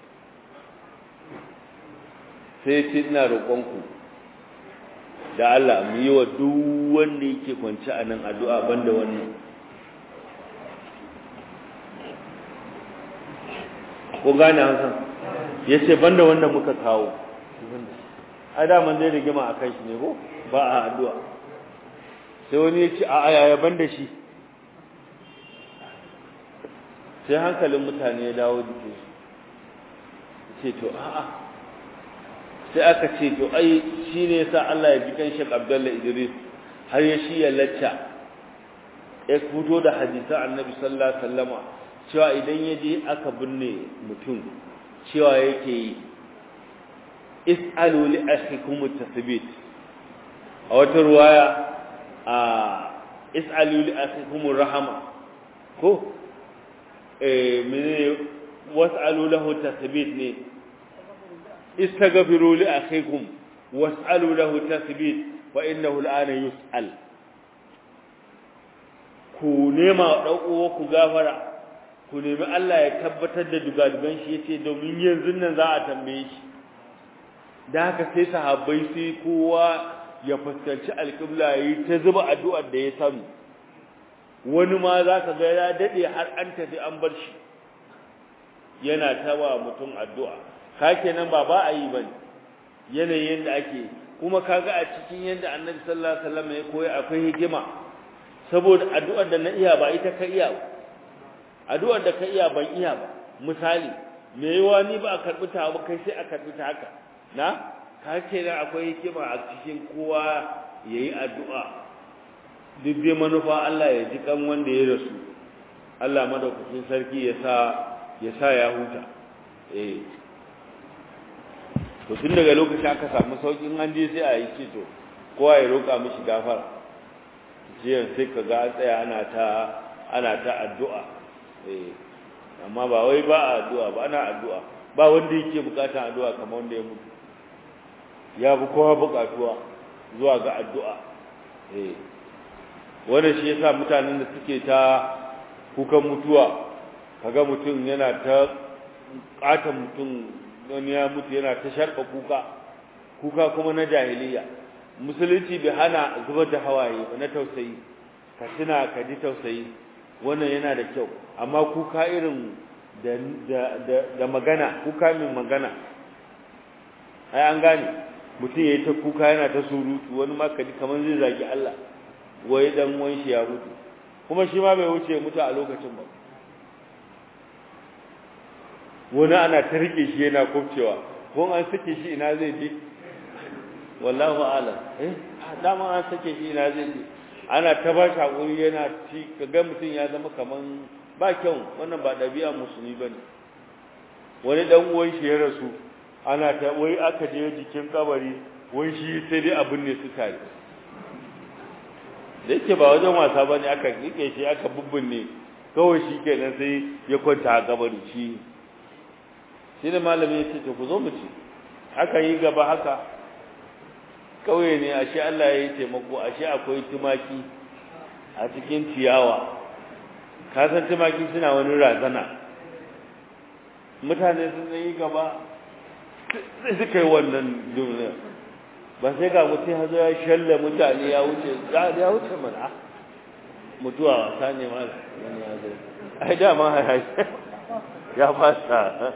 sai ce ina roƙonku da Allah mu yi wa duk wanda yake kwance a nan addu'a banda wannan ko gane hansan ya ce banda wanda muka kawo a daman zai rigima a kan shi ne ko ba a addu'a sai wani ya ce a ayaya banda shi sai hankalin mutane ya dawo jikin su ce to a'a sai aka ce to ai shi ne sa Allah ya ji kan Sheikh Abdullah Idris har ya shi ya lacca ya fito da hadisan Annabi sallallahu alaihi wasallama cewa idan ya je aka binne mutum cewa yake yi is'alu li akhikum at-tathbit a wata ruwaya a is'alu li akhikum rahama ko eh mene was'alu lahu tathbit ne استغفروا لأخيكم واسألوا له تثبيت فإنه الآن يسأل ku nema ɗauko ku gafara ku nemi Allah ya tabbatar da dugadugan shi yace domin yanzu nan za a tambaye shi da haka sai sahabbai sai kowa ya fuskanci alƙibla yi ta zuba addu'ar da ya samu wani ma za ka ga ya daɗe har an tafi an bar shi yana tawa mutum addu'a ka kenan ba ba a yi ba yanayin da ake kuma kaga a cikin yadda annabi sallallahu alaihi wasallam ya koya akwai hikima saboda addu'ar da na iya ba ita ka iya ba addu'ar da ka iya ban iya ba misali me yawa ni ba a karbi ta ba kai sai a karbi ta haka na ka kenan akwai hikima a cikin kowa yayi addu'a duk dai manufa Allah ya ji kan wanda ya rasu Allah madaukakin sarki ya sa ya sa ya huta eh to tun daga lokacin aka samu saukin an je sai a yi ce to kowa ya roƙa mishi gafara jiyan sai ka ga tsaya ana ta ana ta addu'a eh amma ba wai ba addu'a ba ana addu'a ba wanda yake bukatan addu'a kamar wanda ya mutu ya bi kowa bukatuwa zuwa ga addu'a eh wannan shi yasa mutanen da suke ta kukan mutuwa kaga mutum yana ta katan mutum wani ya mutu yana ta sharba kuka kuka kuma na jahiliya musulunci bai hana zubar da hawaye na tausayi ka tuna ka ji tausayi wannan yana da kyau amma kuka irin da da da magana kuka min magana ai an gane mutum yayi ta kuka yana ta surutu wani ma kaji kaman zai zagi Allah wai dan wan shi ya mutu kuma shi ma bai wuce mutu a lokacin ba wani ana ta rike shi yana kofcewa ko an sake shi ina zai je wallahu a'lam eh dama an sake shi ina zai je ana ta ba shi hakuri yana ci kaga mutum ya zama kaman ba kyau wannan ba dabi'a musulmi bane wani dan uwan shi ya rasu ana ta wai aka je jikin kabari wai shi sai dai abin ne su tare da yake ba wajen wasa bane aka rike shi aka bubbunne kawai shi kenan sai ya kwanta a kabari shi shi da malami ya ce to ku zo mu ci aka yi gaba haka kauye ne ashe Allah ya yi taimako ashe akwai tumaki a cikin ciyawa ka san tumaki suna wani razana mutane sun yi gaba sai suka yi wannan duniya ba sai ga mutum ya zo ya shalle mutane ya wuce ya wuce mana mutuwa wasa ne ma wani ya zo ai dama ya fasa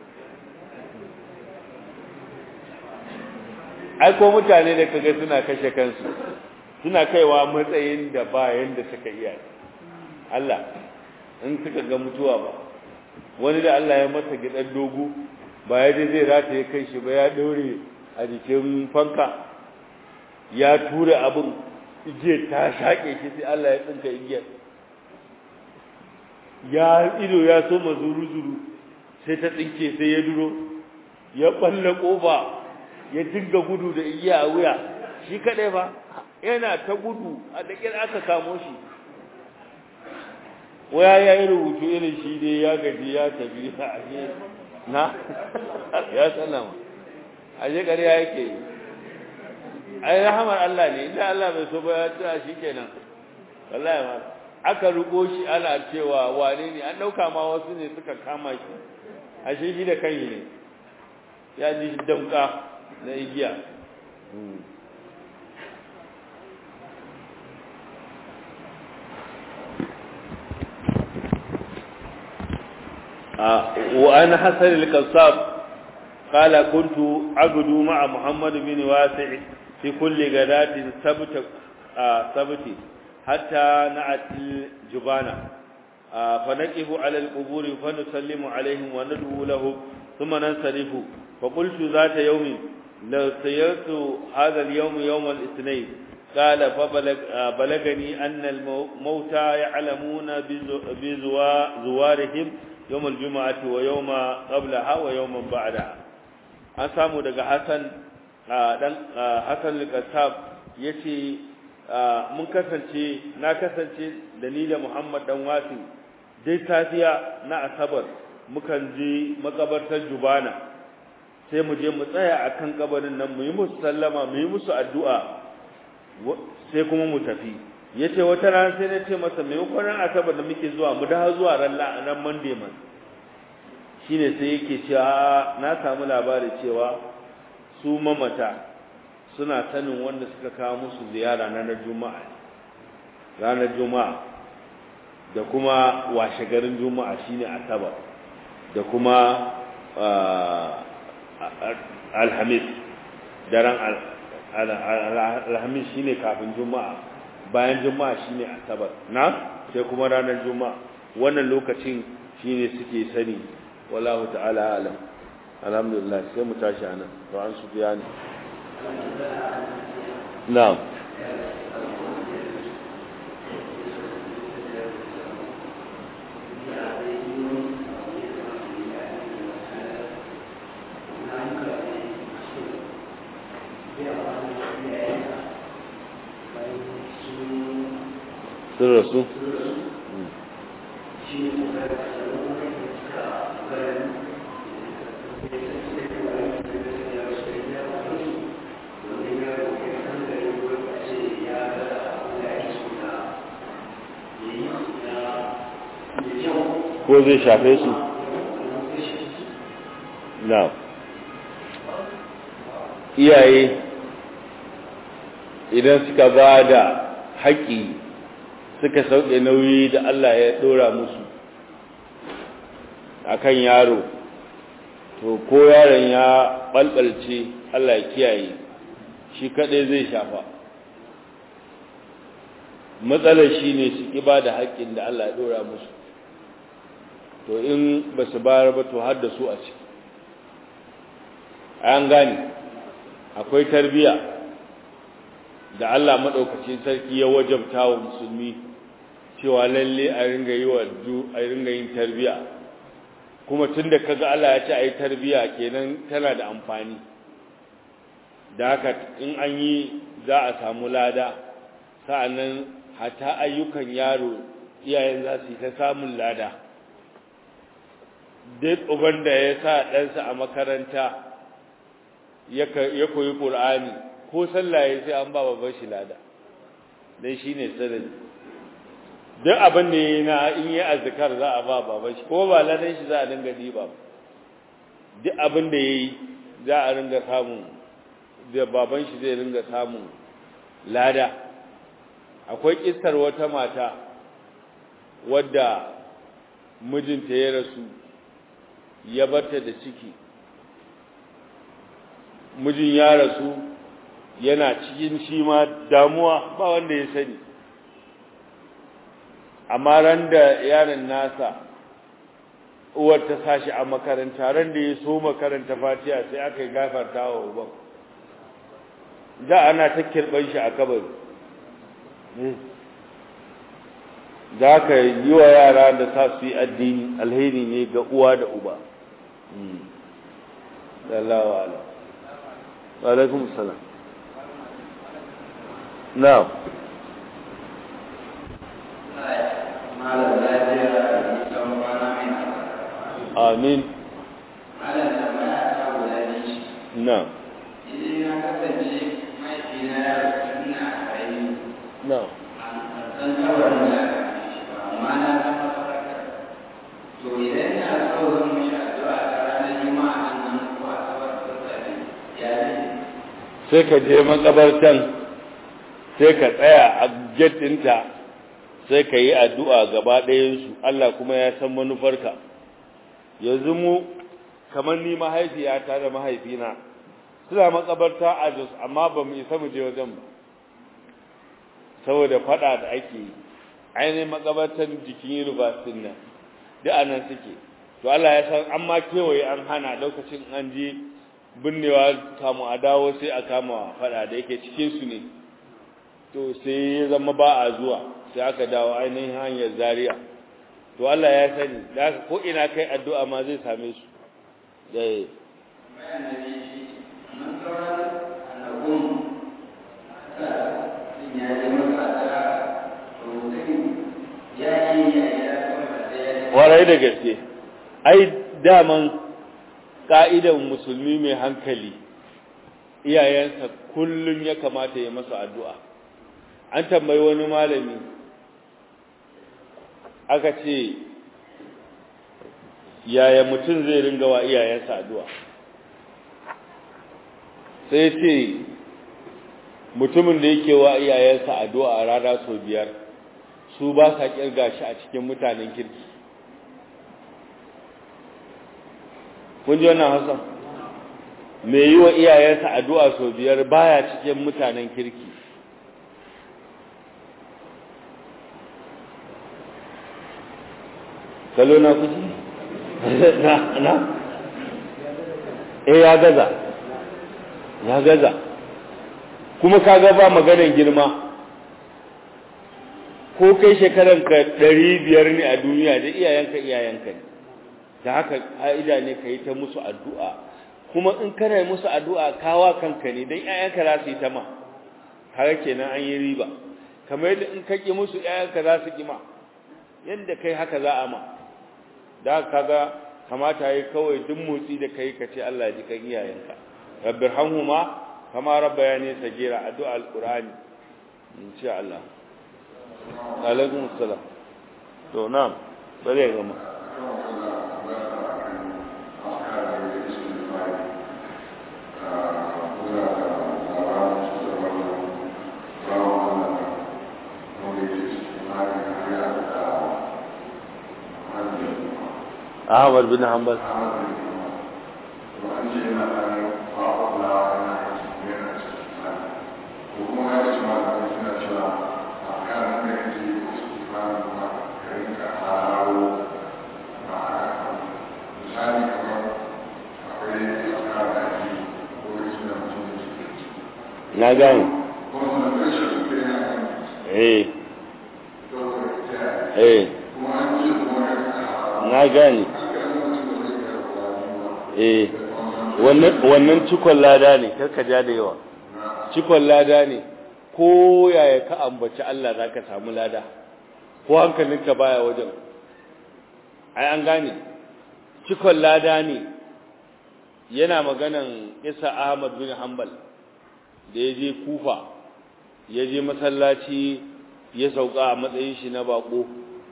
ai ko mutane da kaga suna kashe kansu suna kaiwa matsayin da ba yanda suka iya Allah in suka ga mutuwa ba wani da Allah ya masa gidan dogo ba ya je zai rata ya kai shi ba ya daure a jikin fanka ya tura abin igiyar ta shaƙe shi sai Allah ya tsinka igiyar ya ido ya so mazuru zuru sai ta tsinke sai ya duro ya balle kofa ya dinga gudu da igiya a wuya shi kadai ba yana ta gudu a dakir aka kamo shi waya ya yi rubutu irin shi dai ya gaji ya tafi a ashe na ya sallama ashe ƙarya yake yi ai rahamar Allah ne idan Allah bai so ba ya tsaya shi kenan wallahi ma aka rugo shi ana cewa wane ne an dauka ma wasu ne suka kama shi ashe shi da kanyi ne ya ji damka na igiya وأن حسن القصاب قال كنت أعبد مع محمد بن واسع في كل غداة سبت سبت حتى نأت الجبانة فنقف على القبور فنسلم عليهم وندعو له ثم ننصرف فقلت ذات يوم لو سيرت هذا اليوم يوم الاثنين قال فبلغني أن الموتى يعلمون بزوارهم يوم الجمعة ويوم قبلها ويوم بعدها an samu daga Hassan dan Hassan al-Qassab yace mun kasance na kasance da ni da Muhammad dan Wasi dai safiya na Asabar mukan je makabartar Jubana sai mu je mu tsaya akan kabarin nan mu yi musu sallama mu yi musu addu'a sai kuma mu tafi yace wata rana sai na ce masa me kwanan Asabar da muke zuwa mu dawo zuwa ran ran Monday man shine sai yake cewa na samu labari cewa su mamata suna sanin wanda suka kawo musu ziyara ranar juma'a ranar juma'a da kuma washe garin juma'a shine asabar da kuma alhamis daren alhamis shine kafin juma'a bayan juma'a shine asabar na sai kuma ranar juma'a wannan lokacin shine suke sani wallahu ta'ala alam alhamdulillah sai mu tashi anan to an su biya ne na'am sun rasu ko zai shafe su na iyaye idan suka ba da haƙƙi suka sauke nauyi da Allah ya ɗora musu akan yaro to ko yaron ya ɓalɓalce Allah ya kiyaye shi kaɗai zai shafa matsalar shi ne su ƙi ba da haƙƙin da Allah ya ɗora musu to in ba su bayar ba to har da su a ciki an gane akwai tarbiya da Allah maɗaukacin sarki ya wajabta wa musulmi cewa lalle a ringa yi wa a ringa yin tarbiya kuma tunda kaga Allah ya ce ayi tarbiya kenan tana da amfani da haka in an yi za a samu lada sa'annan hata ayyukan yaro iyayen za su yi ta samun lada duk uban da ya sa ɗansa a makaranta ya koyi ƙur'ani ko sallah ya sai an ba babban shi lada dan shi ne sanadi duk abin da ya na in yi azkar za a ba baban shi ko ba ladan shi za a dinga diba duk abin da ya yi za a ringa samun da baban shi zai ringa samun lada akwai kistar wata mata wadda mijinta ya rasu ya barta da ciki mijin ya rasu yana cikin shi ma damuwa ba wanda ya sani amma ran da yaron nasa uwar ta sashi a makaranta ran da ya so makaranta fatiha sai aka yi gafarta wa uban da ana ta kirban shi a kabari za ka yi wa yara da sa su yi addini alheri ne ga uwa da uba sallallahu alaihi wa alaikum salam na'am amin na'am
idan ya kasance mahaifina ya rasu ina ƙarami
na'am
san kabarin da amma na san mafarka to idan ina so zan mishi addu'a ta ranar juma'a nan ko asabar ko sabi ya ne
sai ka je makabartan sai ka tsaya a jettinta sai ka yi addu'a gaba ɗayansu Allah kuma ya san manufarka yanzu mu kamar ni mahaifiyata da mahaifina suna makabarta a Jos amma ba mu isa mu je wajen ba saboda fada da ake yi ainihin makabartan jikin university nan duk anan suke to Allah ya san an ma kewaye an hana lokacin an je binnewa kamu a dawo sai a kama fada da yake cikin su ne to sai ya zama ba a zuwa sai aka dawo ainihin hanyar zaria to Allah ya sani da haka ko ina kai addu'a ma zai same su eh
bayan da ne shi mun sauran annabun sa sun ya yi masa da rubutun ya yi ya yi ya kuma da ya yi
warai da gaske ai daman ka'idan musulmi mai hankali iyayensa kullum ya kamata ya masa addu'a an tambayi wani malami aka ce yaya mutum zai ringa wa iyayensa addu'a sai ce mutumin da yake wa iyayensa addu'a a rana sau biyar su ba sa kirga shi a cikin mutanen kirki kun ji wannan hausa mai yi wa iyayensa addu'a sau biyar baya cikin mutanen kirki kalo na kuji? na na eh ya gaza ya gaza kuma kaga ba maganar girma ko kai shekaranka ɗari biyar ne a duniya da iyayenka iyayenka ne da haka ƙa'ida ne ka yi ta musu addu'a kuma in kana yi musu addu'a kawa kanka ne don ‘ya'yanka za su yi ta ma haka kenan an yi riba kamar yadda in ka ƙi musu ‘ya'yanka za su ƙi ma yadda kai haka za a ma da haka ga kamata yi kawai duk motsi da kai ka ce Allah ya ji kan iyayenka rabbirhamhuma kama rabbayani sagira addu'a alqur'ani insha Allah alaikum assalam to na'am bare gama Ahmad bin Hanbal na gane eh eh na gane eh wannan cikon lada ne karka ja da yawa cikon lada ne ko yaya ka ambaci Allah za ka samu lada ko hankalinka baya wajen ai an gane cikon lada ne yana maganan isa ahmad bin hanbal da ya je kufa ya je masallaci ya sauka a matsayin shi na bako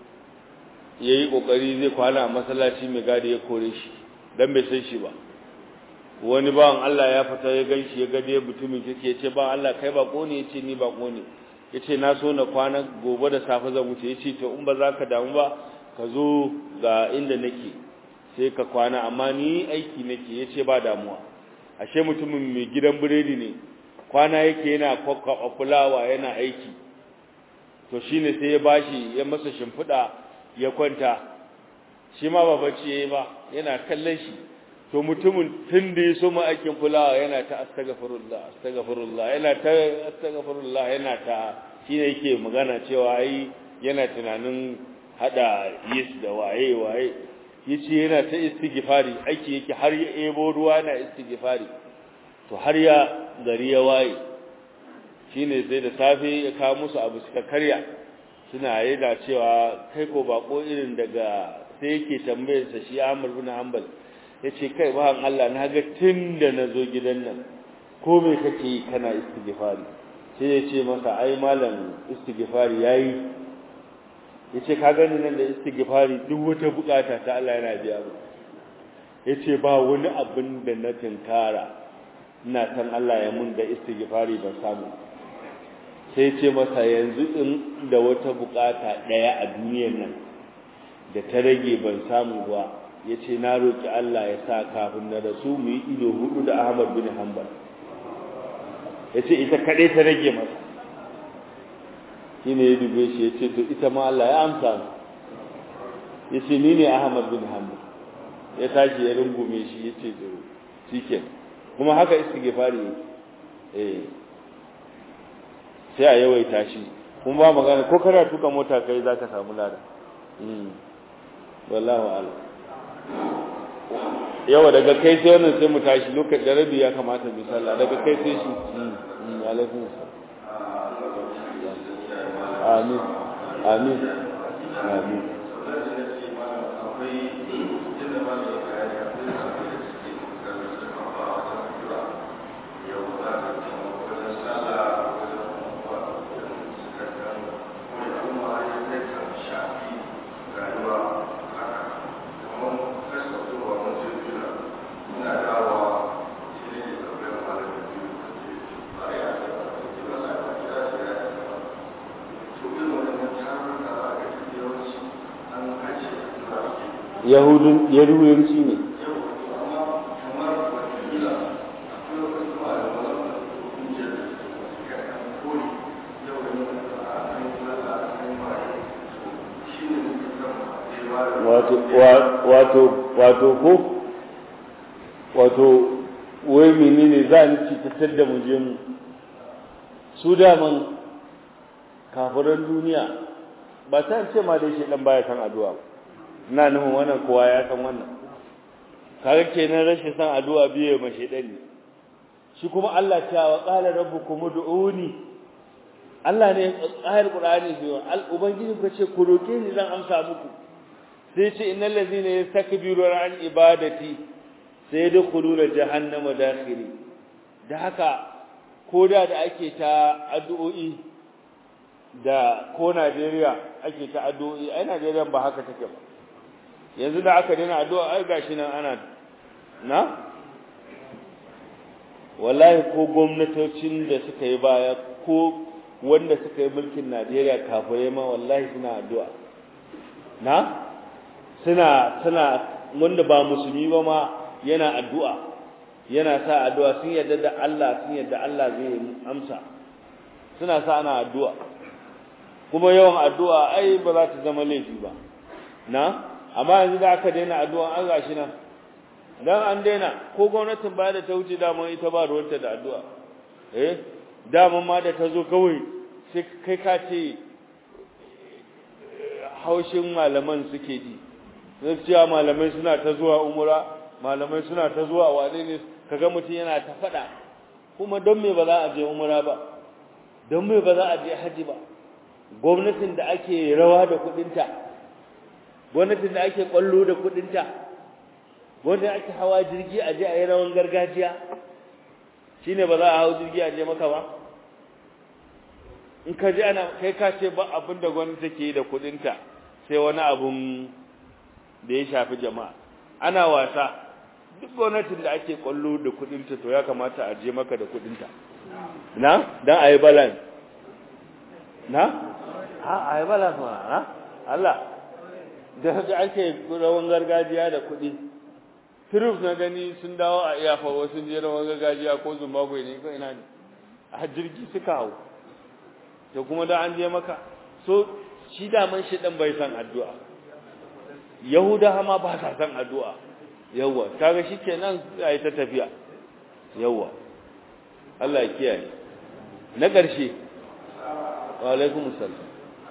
ya yi ƙoƙari zai kwana a masallaci mai gadi ya kore shi don bai san shi ba wani bawan Allah ya fita ya gan shi ya gade mutumin kike ya ce ba Allah kai bako ne ya ce ni bako ne ya ce na so na kwana gobe da safe zan wuce ya ce to in ba za ka damu ba ka zo ga inda nake sai ka kwana amma ni aiki nake ya ce ba damuwa ashe mutumin mai gidan biredi ne kwana yake yana kwakwa fulawa yana aiki to shine sai ya bashi ya masa shimfiɗa ya kwanta shi ma ba bacci yayi ba yana kallon shi to mutumin tun da ya soma aikin fulawa yana ta astaghfirullah astaghfirullah yana ta astaghfirullah yana ta shine yake magana cewa ai yana tunanin hada yis da waye waye yace yana ta istighfari aiki yake har ya ebo ruwa na istighfari to har ya gari ya waye shine sai da safe ya kawo musu abu suka karya suna yana cewa kai ko bako irin daga sai yake tambayar sa shi Ahmad bin Hanbal yace kai ba Allah na ga tunda nazo gidan nan ko me kake yi kana istighfari sai yace masa ai malam istighfari yayi yace ka gani nan da istighfari duk wata bukata ta Allah yana biya mu yace ba wani abin da na tinkara ina san Allah ya mun da istighfari ban samu sai ce masa yanzu in da wata bukata daya a duniyar nan da ta rage ban samu ba yace na roki Allah ya sa kafin na rasu mu yi ido hudu da Ahmad bin Hanbal yace ita kadai ta rage masa shine ya dube shi yace to ita ma Allah ya amsa yace ni ne Ahmad bin Hanbal ya tashi ya rungume shi yace to shikenan kuma haka istighfari yake eh sai a yawaita shi kuma ba magana ko kana tuka mota kai zaka samu lada mm wallahi a'lam yawa daga kai sai wannan sai mu tashi lokacin da rabi ya kamata mu sallah daga kai sai shi mm alaikum amin amin amin yahudun yahudanci ne wato wato wato ko wato wai menene za ni ci tattar da muje mu su daman kafiran duniya ba ta ce ma dai shi dan baya san addu'a ba ina nufin wannan kowa ya san wannan kaga kenan rashin san addu'a biye ma shedan ne shi kuma Allah ta wa qala rabbukum ud'uni Allah ne ayar Qur'ani biyo al ubangiji ku ce ku roke ni zan amsa muku sai ce innal ladina yastakbiruna an ibadati sayadkhuluna jahannama dakhiri da haka koda da ake ta addu'o'i da ko Najeriya ake ta addu'o'i ai Najeriya ba haka take ba yanzu da aka daina addu'a ai gashi nan ana na wallahi ko gwamnatocin da suka yi baya ko wanda suka yi mulkin Najeriya kafirai ma wallahi suna addu'a na suna suna wanda ba musulmi ba ma yana addu'a yana sa addu'a sun yarda da Allah sun yarda Allah zai amsa suna sa ana addu'a kuma yawan addu'a ai ba za ta zama laifi ba na amma yanzu da aka daina addu'a an gashi nan dan an daina ko gwamnatin ba da ta wuce daman ita ba ruwanta da addu'a eh daman ma da ta zo kawai sai kai ka ce haushin malaman suke ji gaskiya malamai suna ta zuwa umura malamai suna ta zuwa wane ne kaga mutum yana ta fada kuma don me ba za a je umura ba don me ba za a je haji ba gwamnatin da ake rawa da kudinta gwamnatin da ake kwallo da kudinta wanda ake hawa jirgi a je a yi rawan gargajiya shine ba za a hau jirgi a je maka ba in ka ji ana kai ka ce ba abin da gwamnati take yi da kudinta sai wani abun da ya shafi jama'a ana wasa duk gwamnatin da ake kwallo da kudinta to ya kamata a je maka da kudinta na dan ayi balance na ha ayi balance ma na Allah da haka ake rawan gargajiya da kudi Troops na gani sun dawo a iyafa wasu je rawan gargajiya ko Zimbabwe ne ko ina ne a jirgi suka hau to kuma da an je maka so shi daman shi dan bai san addu'a yahuda ma ba sa san addu'a yawa kaga shikenan sai ta tafiya yawa Allah ya kiyaye na ƙarshe wa alaikum assalam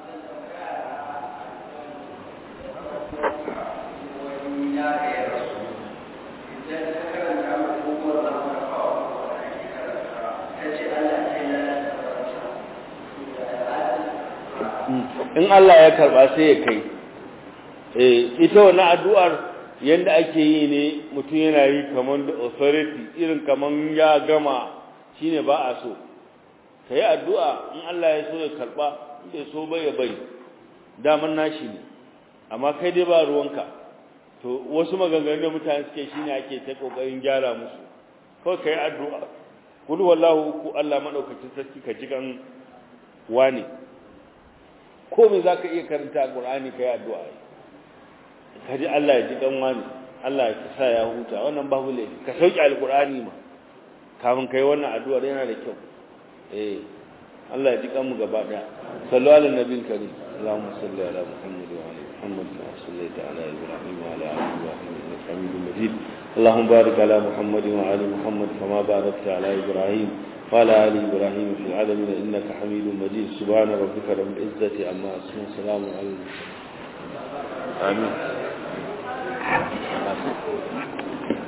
in Allah ya karba sai ya kai eh ita wannan addu'ar yanda ake yi ne mutum yana yi kaman da authority irin kaman ya gama shine ba a so kai addu'a in Allah ya so ya karba in so bai ya bai daman nashi ne amma kai dai ba ruwanka to wasu maganganun da mutane suke shine ake ta kokarin gyara musu kawai kai addu'a kul wallahu ku Allah madaukakin sarki ka jigan wani ko me zaka iya karanta Qur'ani kai addu'a kaji Allah ya ji dan wani Allah ya sa ya huta wannan babu laifi ka sauki alqur'ani ma kafin kai wannan addu'ar yana da kyau eh Allah ya ji kanmu gaba daya sallu ala nabiyil karim Allahumma salli ala Muhammad wa ala Muhammad kama sallaita ala Ibrahim wa ala ali Ibrahim innaka Hamidum Majid اللهم بارك على محمد وعلى محمد كما باركت على إبراهيم وعلى آل إبراهيم في العالمين إنك حميد مجيد سبحان ربك رب العزة عما يصفون سلام على المرسلين آمين